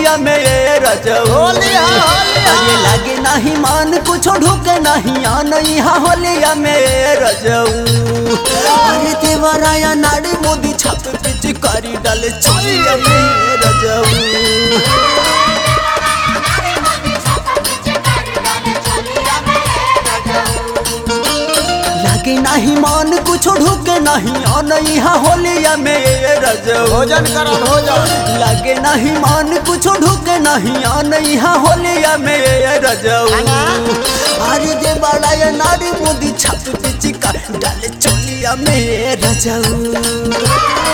होलिया में ये रजऊ होली हा होली हा अरे लागे नहीं मान कुछ ढुके नहीं आन यहाँ होलिया में ये रजऊ अरे देवराया नाड़ी मोदी छाप पिच करी डाले चोलिया में ये रजऊ लागे नहीं मान कुछ ढुके नहीं आन यहाँ होलिया में ये रजऊ भोजन करो भोजन लागे नहीं मान कुछ ढुके नहीं आन यहाँ होलिया में ये रजऊ खाना? अरे दे बड़ा ये नारी मोदी छाप पिची का डाले चोलिया में ये रजऊ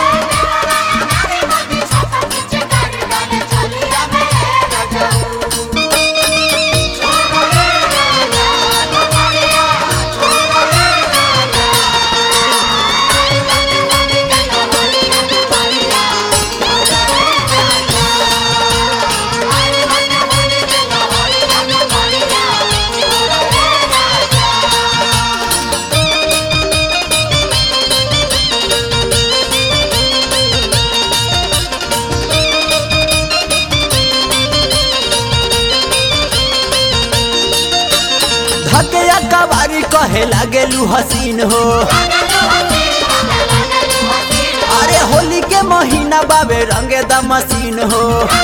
धके कबारी कहे लागेलू हसीन हो अरे होली के महीना बाबे रंगे द मशीन हो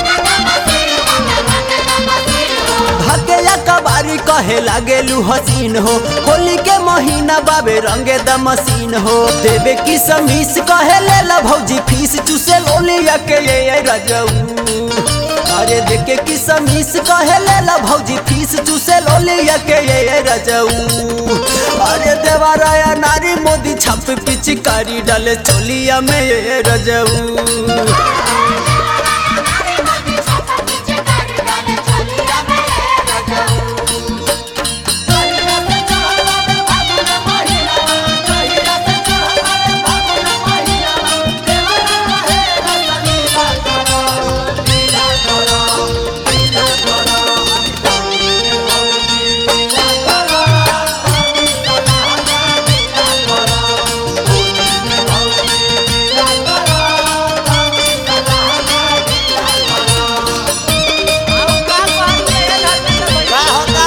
धके कबारी कहे लागेलू हसीन हो होली के महीना बाबे रंगे द मशीन हो देवे की समीस कहे ले ला भौजी फीस चूसे लोलिया के ये ये रजऊ अरे देखे की समीस कहे ले ला भौजी फीस चूसे लोलिया के ये ये रजऊ अरे देवाराया नारी मोदी छाप पिचकारी डाले चोलिया में ये रजऊ का होता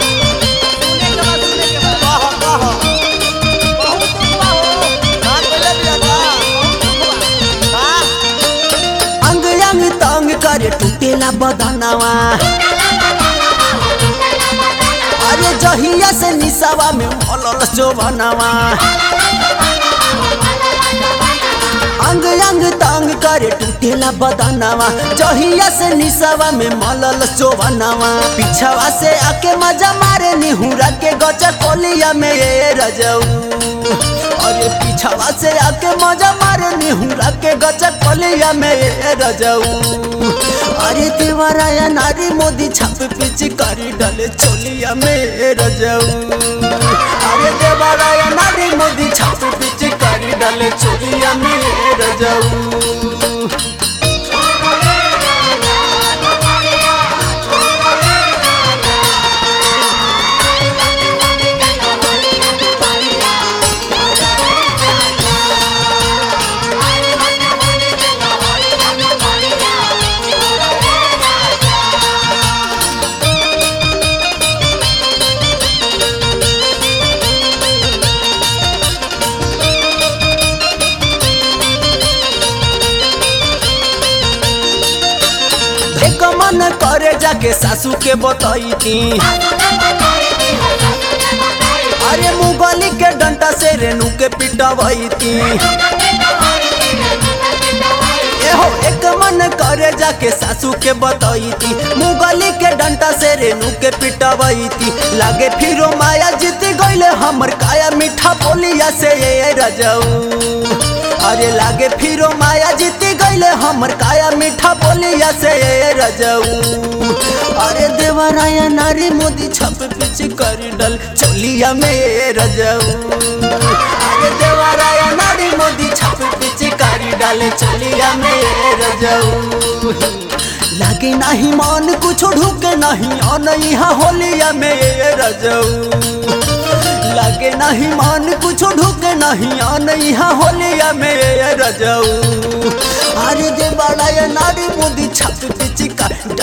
कहो कहो का बोले बिया का अंग अंग तंग करे टूटेला बदनवा अरे जहिया से निसावा में मलल शोभनवा अंग अंग तंग करे टूटेला बदनवा जहिया से निसावा में मलल शोभनवा पिछवा से आके मजा मारे निहुरा के गचा कोलिया में ये रजऊ अरे पिछवा से आके मजा मारे निहुरा के गचा कोलिया में ये रजऊ अरे देवराया नारी मोदी छाप पिच करी डाले चोलिया में ये रजऊ अरे देवराया नारी मोदी छाप पिच करी डाले चोलिया में ये रजऊ एक मन करे जाके सासू के बतैती अरे मुगली के डंटा से रेणु के पिटवैती एहो एक मन करे जाके सासू के बतैती मुगली के डंटा से रेणु के पिटवैती लागे फिरो माया जीत गईले हमर काया मीठा बोलिया से ये रजऊ अरे लागे फिरो माया जीत गईले हमर काया मीठा बोलिया से ये रजऊ अरे देवराया नारी मोदी छप पिच कर डल चोलिया में ये रजऊ अरे देवराया नारी मोदी छप पिच कर डाले चोलिया में ये रजऊ लागे नहीं मान कुछ ढुके नहीं आन यहाँ होलिया में ये रजऊ लागे नहीं मान कुछ ढुके नहीं आन यहाँ होलिया में ये रजऊ अरे दे बड़ा ये नारी मोदी छप पिच का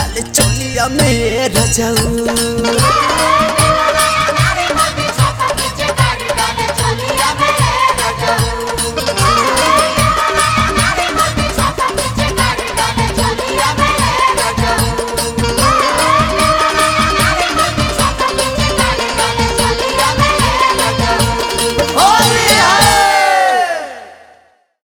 रतिया में रजऊ